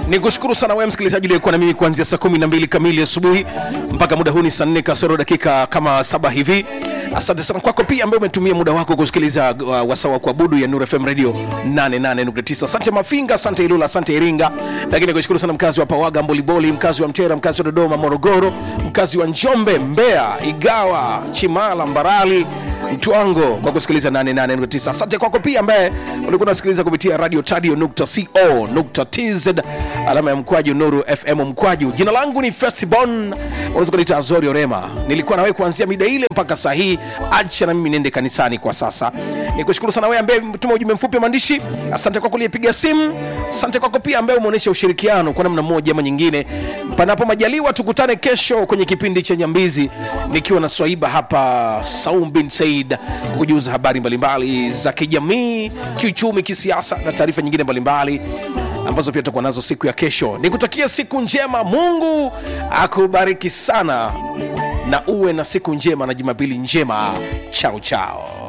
ni kushukuru sana wewe msikilizaji uliyekuwa na mimi kuanzia saa 12 kamili asubuhi mpaka muda huu ni saa 4 kasoro dakika kama saba hivi asante sana kwako pia ambaye umetumia muda wako kusikiliza uh, wasaa wa kuabudu ya Nuru FM Radio 88.9 asante Mafinga asante Ilula asante Iringa lakini kushukuru sana mkazi wa Pawaga Mboliboli mkazi wa Mtera mkazi wa Dodoma Morogoro mkazi wa Njombe Mbeya Igawa Chimala Mbarali Mtwango kwa kusikiliza 88.9. Asante kwako pia ambaye ulikuwa unasikiliza kupitia radio tadio.co.tz alama ya mkwaju Nuru FM mkwaju. Jina langu ni Festibon, unaweza kuniita Azori Orema. Nilikuwa nawe kuanzia mida ile mpaka saa hii. Acha na mimi niende kanisani kwa sasa. Nikushukuru sana wewe ambaye mtuma ujumbe mfupi wa maandishi. Asante kwako uliyepiga simu. Asante kwako pia ambaye umeonyesha ushirikiano kwa namna moja ama nyingine. Panapo majaliwa, tukutane kesho kwenye kipindi cha Nyambizi nikiwa na Swaiba hapa Saum bin Said kujuza habari mbalimbali za kijamii, kiuchumi, kisiasa na taarifa nyingine mbalimbali ambazo pia tutakuwa nazo siku ya kesho. Nikutakia siku njema, Mungu akubariki sana na uwe na siku njema na Jumapili njema. Chao chao.